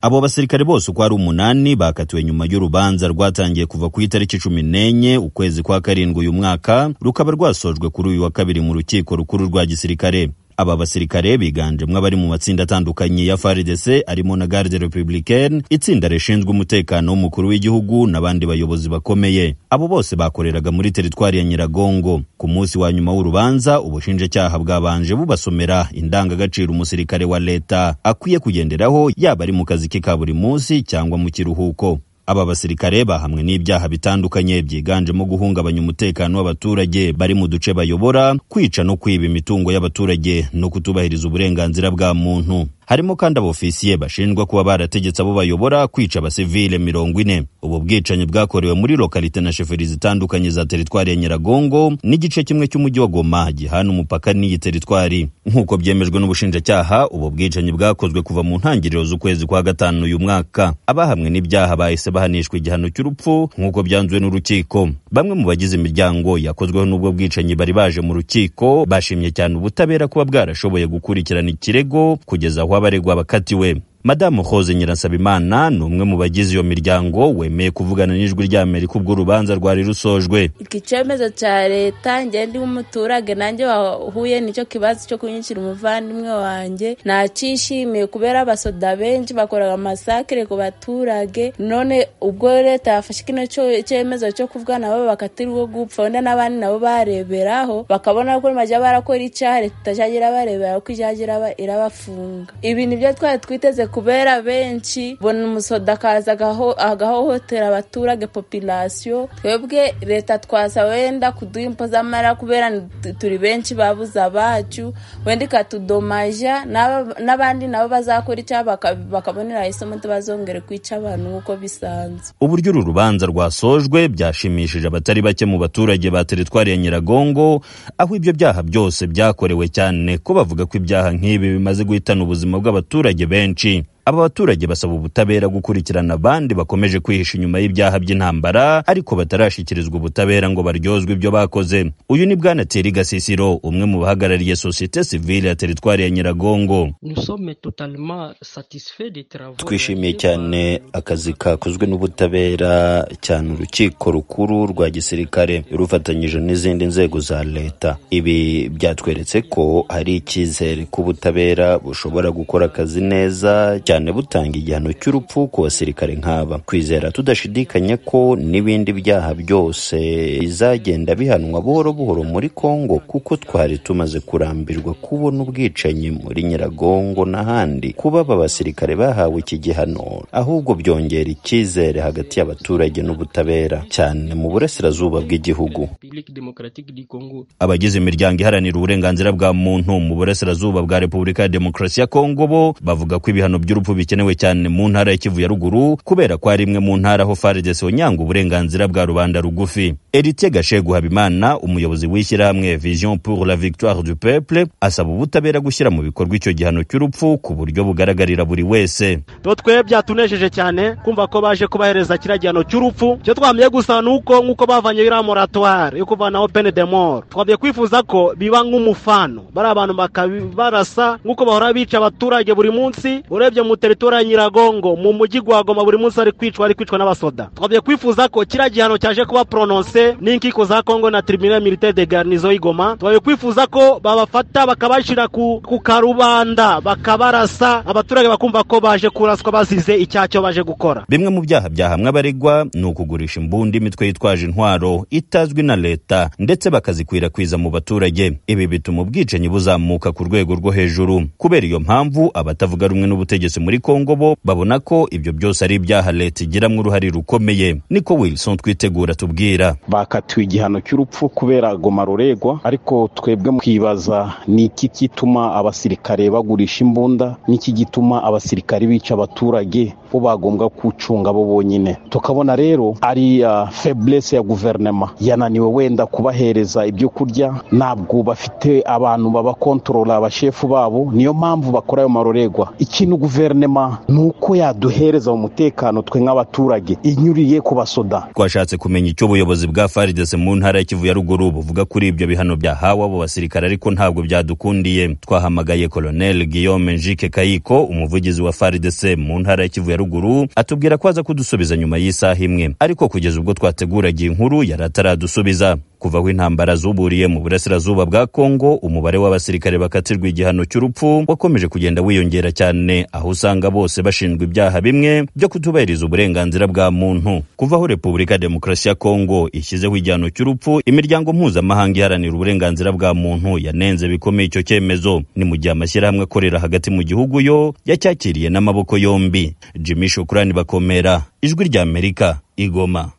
abo basirikare bose uko ari umunani bakatiwe nyuma y'urubanza rwatangiye kuva ku itariki cumi n'enye ukwezi kwa karindwi uyu mwaka rukaba rwasojwe kuri uyu wa kabiri mu rukiko rukuru rwa gisirikare aba basirikare biganjemo abari mu matsinda atandukanye ya FARDC arimo na Garde Républicaine itsinda rishinzwe umutekano w'umukuru w'igihugu n'abandi bayobozi bakomeye abo bose bakoreraga muri teritwari ya Nyiragongo ku munsi wa nyuma w'urubanza ubushinjacyaha bwabanje bubasomera indangagaciro umusirikare wa leta akwiye kugenderaho yaba ari mu kazi ke ka buri munsi cyangwa mu kiruhuko aba basirikare bahamwe n'ibyaha bitandukanye byiganjemo guhungabanya umutekano w'abaturage bari mu duce bayobora kwica no kwiba imitungo y'abaturage no kutubahiriza uburenganzira bwa muntu harimo kandi abofisiye bashinjwa kuba barategetse abo bayobora kwica abasivile mirongo ine ubu bwicanyi bwakorewe muri lokalite na sheferi zitandukanye za teritwari ya nyiragongo n'igice kimwe cy'umujyi wa goma gihana umupaka n'iyi teritwari nk'uko byemejwe n'ubushinjacyaha ubu bwicanyi bwakozwe kuva mu ntangiriro z'ukwezi kwa gatanu uyu mwaka abahamwe n'ibyaha bahise bahanishwa igihano cy'urupfu nk'uko byanzuwe n'urukiko bamwe mu bagize imiryango yakozweho n'ubwo bwicanyi bari baje mu rukiko bashimye cyane ubutabera kuba bwarashoboye gukurikirana ikirego kugeza aho abaregwa bakatiwe madamu hoze nyirasabimana ni umwe mu bagize iyo miryango wemeye kuvugana n'ijwi ry'amerika ubwo urubanza rwari rusojwe iki cyemezo cya leta njye ndi umuturage nanjye wahuye n'icyo kibazo cyo kunyishyura umuvandimwe wanjye ntacyishimiye kubera abasoda benshi bakoraga amasakire ku baturage none ubwo leta yafashe kino cyemezo cyo kuvuga nabo bakatirwa gupfa wenda n'abandi nabo bareberaho bakabona ko bajya barakora icyaha leta itajya irabarebera ko ijya irabafunga ibi nibyo twari twiteze kubera benshi bona umusoda akaza agahohotera abaturage popilasiyo twebwe leta twasaba wenda kuduha impo z'amara kubera turi benshi babuze abacu wenda ikatudomaja n'abandi nabo bazakora icyaha bakabonera isomo ntibazongere kwica abantu nk'uko bisanzwe uburyo uru rubanza rwasojwe byashimishije abatari bake mu baturage ba teritwari ya nyiragongo aho ibyo byaha byose byakorewe cyane ko bavuga ko ibyaha nk'ibi bimaze guhitana ubuzima bw'abaturage benshi aba baturage basaba ubutabera gukurikirana abandi bakomeje kwihisha inyuma y'ibyaha by'intambara ariko batarashyikirizwa ubutabera ngo baryozwe ibyo bakoze uyu ni bwana Thierry Gasisiro umwe mu bahagarariye sosiyete sivile ya teritwari ya Nyiragongo twishimiye cyane akazi kakozwe n'ubutabera cyane urukiko rukuru rwa gisirikare rufatanyije n'izindi nzego za leta ibi byatweretse ko hari icyizere ko ubutabera bushobora gukora akazi neza cyane butanga igihano cy'urupfu ku basirikare nk'aba kwizera tudashidikanya ko n'ibindi byaha byose bizagenda bihanwa buhoro buhoro muri congo kuko twari tumaze kurambirwa kubona ubwicanyi muri nyiragongo n'ahandi kuba aba basirikare bahawe iki gihano ahubwo byongera icyizere hagati y'abaturage n'ubutabera cyane mu burasirazuba bw'igihugu abagize imiryango iharanira uburenganzira bwa muntu mu burasirazuba bwa repubulika ya demokarasi ya kongo bo bavuga ko ibihano by'urupfu urupfu bikenewe cyane mu ntara ya Kivu ya ruguru kubera ko ari imwe mu ntara aho FARDC yonyanga uburenganzira bwa rubanda rugufi Eritier Gashegu Habimana umuyobozi w'ishyirahamwe Vision pour la Victoire du Peuple asaba ubutabera gushyira mu bikorwa icyo gihano cy'urupfu ku buryo bugaragarira buri wese to twe byatunejeje cyane kumva ko baje kubahereza kiriya gihano cy'urupfu cyo twamye gusa nuko nk'uko bavanye iriya moratoire yo kuvanaho pene de mort twamye kwifuza ko biba nk'umufano bari abantu bakabarasa nk'uko bahora bica abaturage buri munsi urebye mu teritori ya nyiragongo mu mujyi wa goma buri munsi ari kwicwa ari kwicwa n'abasoda twabye kwifuza ko kiriya gihano cyaje kuba porononse n'inkiko za kongo na tribunal militaire de garnizo y'igoma twabye kwifuza ko babafata bakabashyira ku, ku karubanda bakabarasa abaturage bakumva ko baje kuraswa bazize icyacyo baje gukora bimwe mu byaha byahamwe abaregwa ni ukugurisha imbundi imitwe yitwaje intwaro itazwi na leta ndetse bakazikwirakwiza mu baturage ibi bituma ubwicanyi buzamuka ku rwego rwo hejuru kubera iyo mpamvu abatavuga rumwe n'ubutegetsi ubutegetsi muri Kongo bo babona ko ibyo byose ari ibyaha leta igiramo uruhare rukomeye niko Wilson twitegura tubwira bakatiwe igihano cy'urupfu kubera goma ruregwa ariko twebwe mukibaza ni iki gituma abasirikare bagurisha imbunda n'iki gituma abasirikare bica abaturage bo bagombwa kucunga bo bonyine tukabona rero ari uh, faiblesse ya guverinoma yananiwe wenda kubahereza ibyo kurya ntabwo bafite abantu babakontorora abashefu babo niyo mpamvu bakora ayo maruregwa ikintu guverinoma guverinema ni uko yaduhereza umutekano twe nk'abaturage inyuriye ku basoda twashatse kumenya icyo ubuyobozi bwa faridese mu ntara ya kivu ya ruguru buvuga kuri ibyo bihano byahawe abo basirikare ariko ntabwo byadukundiye twahamagaye koloneli guillaume njike kayiko umuvugizi wa faridese mu ntara ya kivu ya ruguru atubwira ko aza kudusubiza nyuma y'isaha imwe ariko kugeza ubwo twateguraga iyi nkuru yari ataradusubiza kuva aho intambara zuburiye mu burasirazuba bwa kongo umubare w'abasirikare bakatirwa igihano cy'urupfu wakomeje kugenda wiyongera cyane aho usanga bose bashinjwa ibyaha bimwe byo kutubahiriza uburenganzira bwa muntu kuva aho repubulika ya demokarasi ya kongo ishyizeho igihano cy'urupfu imiryango mpuzamahanga iharanira uburenganzira bwa muntu yanenze bikomeye icyo cyemezo ni mu gihe amashyirahamwe akorera hagati mu gihugu yo yacyakiriye n'amaboko yombi jimmy shokurani bakomera ijwi ry'amerika igoma